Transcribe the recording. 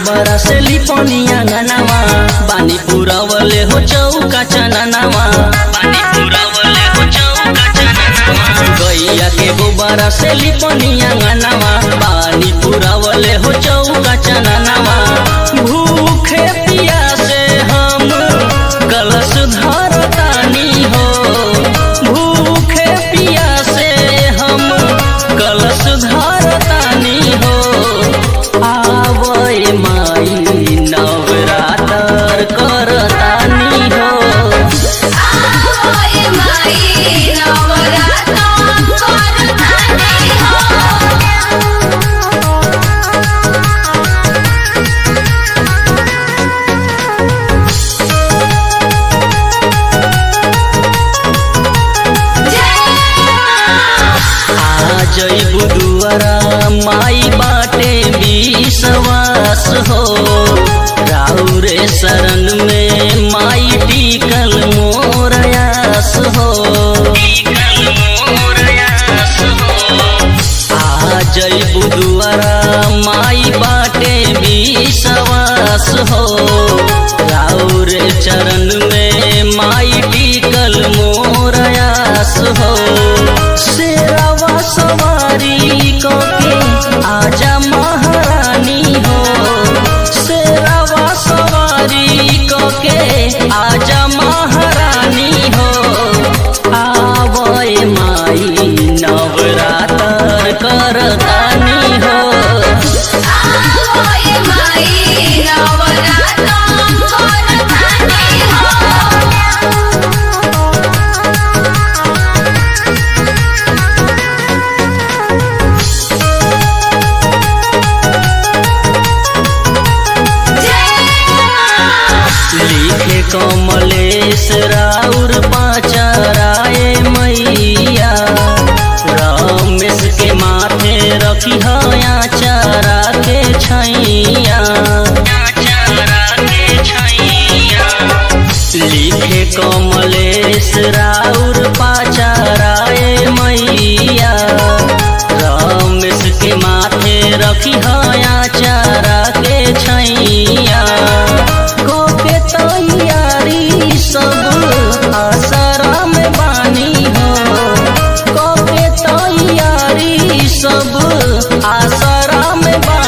गोबरा से लिपनिया गनावा बानी पुरावले हो चौका चननावा बानी पुरावले हो चौका चननावा गैया के गोबरा से लिपनिया गनावा बानी पुरावले हो चौका चननावा भूखे पियासे हम कलश धरतानी हो भूखे पियासे हम कलश धरतानी हो आवय माई नवरातर करतानी हो आवय माई नवरात्र करतानी हो आ जइबू दुआरा माई बाटे विश्वास हो राउरे शरण में माई टिकल मोरयास हो आ जइबू दुआरा माई बाटे विश्वास हो राउरे चरण में माई टिकल मोरयास हो शेरवा सवारी कोके आजा महारानी हो शेरवा सवारी कोके आजा महारानी हो आवय माई नवरातर करतानी हो आवय माई नवरात्र करतानी हो लिखे कमलेश राउर पाचराए मैया रमेश के माथे रखी हया चारा के छैया लिखे कमलेश राउर पाचराए मैया रमेश के माथे रखी हया चारा के छैया के तैयारी सब आसरा में बानी हो के तैयारी सब आसरा में बानी